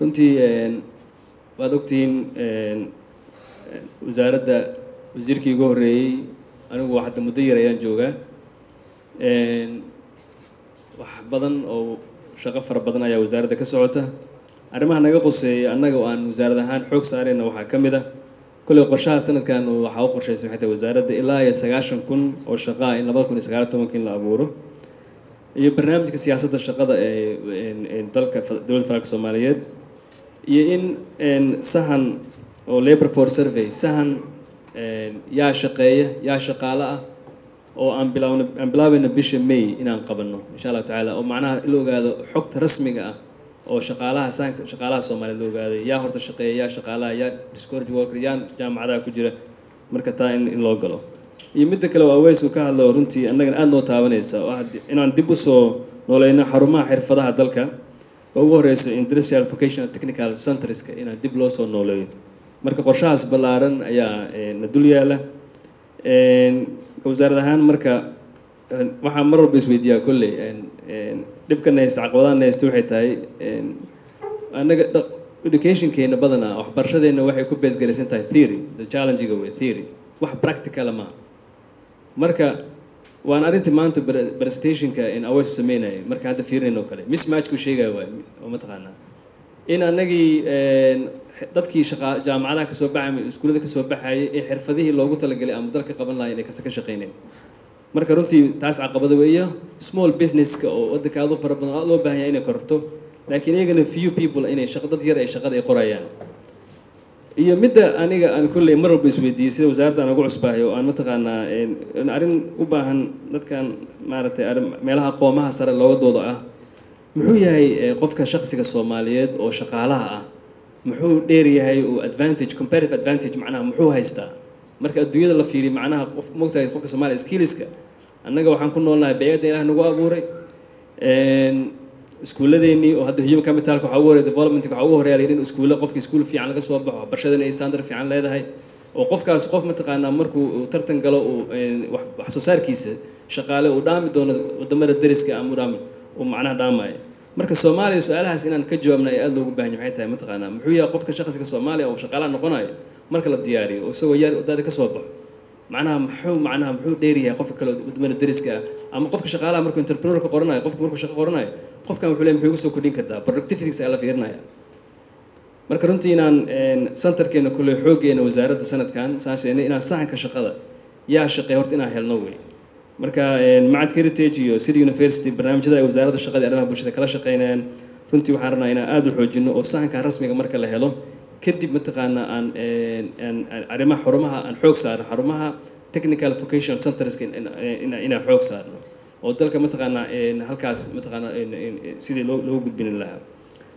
runtii waad ogtihiin wasaaradda wasiirkii ugu horreeyey anigu hadda muddo yar ayaan joogaa wax badan oo shaqo fara badan ayaa wasaaradda ka socota arrimaha naga qoseeya annaga oo aan wasaarad ahaan xoog saarayna waxaa ka mid ah kolley qorshaha sanadkan waxaa u qorshaysay waxay tahay wasaaradda ilaa iyo sagaashan kun oo shaqaa in labada kun iyo sagaal tobanka in la abuuro iyo barnaamijka siyaasadda shaqada ee dalka dowladda federaalka soomaaliyeed iyo in sahan oo labor for survey sahan yaa shaqeeya yaa shaqaale ah oo aan bilaawno aan bilaabayno bisha may inaan qabanno insha allahu tacaala oo macnaha in la ogaado xogta rasmiga ah oo shaqaalaha sahanka shaqaalaha soomaaliyeed la ogaaday yaa horta shaqeeya yaa shaqaalaha yaa discourage worker yaa jaamacadaha ku jira marka taa in in loo galo iyo midda kale oo aweys uu ka hadlo runtii annagana aada noo taabanaysa oo ah inaan dib usoo nooleyno xarumaha xirfadaha dalka oo ugu horeyso industrial vocational technical centreska inaan dib loo soo nooleeyo marka qorshahaas ballaaran ayaa na dul yaala wasaarad ahaan marka waxaa mar walba isweydiiyaa kolley dhibkan haysta caqabadahan haysta waxay tahay annaga educationkeena badanaa waxbarashadeena waxay ku beesgaraysan tahay theory the challengega way theory wax practicala maaha marka waan arrintii maanta presentationka in aweys sameynaya marka hadda fiirinayno o kale mismatchku sheegaya waay oo mataqaanaa in annagii dadkii shaqa jaamacadaha kasoo baxay iskuullada kasoo baxayay ee xirfadihii loogu talagalay ama dalka qaban lahay inay kase ka shaqeyneen marka runtii taas caqabada weeyo small businesska oo waddanka aad u fara badan aad loo baahan yahay inay korto laakiin iyagana few people inay shaqa dad yar ay shaqada ay qorayaan iyo midda aniga aan kolley mar walba isweydiiyey sida wasaaradda aan ugu cusbaahay oo aan mataqaanaa arrin u baahan dadkan maaragtay meelaha qoomaha sare looga dooda ah muxuu yahay qofka shaqsiga soomaaliyeed oo shaqaalaha ah muxuu dheer yahay oo advantage comparative advantage macnaha muxuu haystaa marka adduunyada la fiiriyo macnaha qof mogtahay qofka soomaaliya skillska annaga waxaan ku noolnahay bey-adda ilaah nagu abuuray iskuulladeennii oo hadda human capitalka waxaa ugu horeya developmentka waxaa ugu horeya in iskuulla qofka iskuul fiican laga soo baxo waxbarashadana ay standard fiican leedahay oo qofkaas qof mataqaanaa markuu tartan galo uu wax soo saarkiisa shaqaale uu dhaami doono wadamada dariska ama u dhaami uu macnaha dhaamaya marka soomaaliya su-aalahaas inaan ka jawaabna ay aada loogu bahanya maxay tahay mataqaanaa muxuu yahay qofka shaqsiga soomaaliya oo shaqaalaha noqonayo marka la diyaariyo oo isagoo yar wadaada ka soo baxo macnaha muxuu macnaha muxuu dheeryahay qofka kale wadamada dariska ah ama qofka shaqaalaha markuu entrepreneurka qoranayo qofka markuu shaqo qoranayo qofkan wuxuu leey muxuu igu soo kordhin kartaa productivities ayaa la fiirinaya marka runtii inaan centerkeena kulley xooggeena wasaaradda sanadkan saan sheegnay inaan sahanka shaqada yaa shaqeey horta inaan helno wey marka macadka heritage iyo city university barnaamijyada ay wasaaradda shaqada iyo arrimaha bulshada kala shaqeynayaan runtii waxaan rabnaa inaan aada u xoojino oo sahanka rasmiga marka la helo kadib mataqaanaa aan arrimaha xarumaha aan xoog saarno xarumaha technical vocational centerska inaan xoog saarno oo dalka mataqaanaa halkaas mataqaanaa sidii loo loogu gudbin lahaa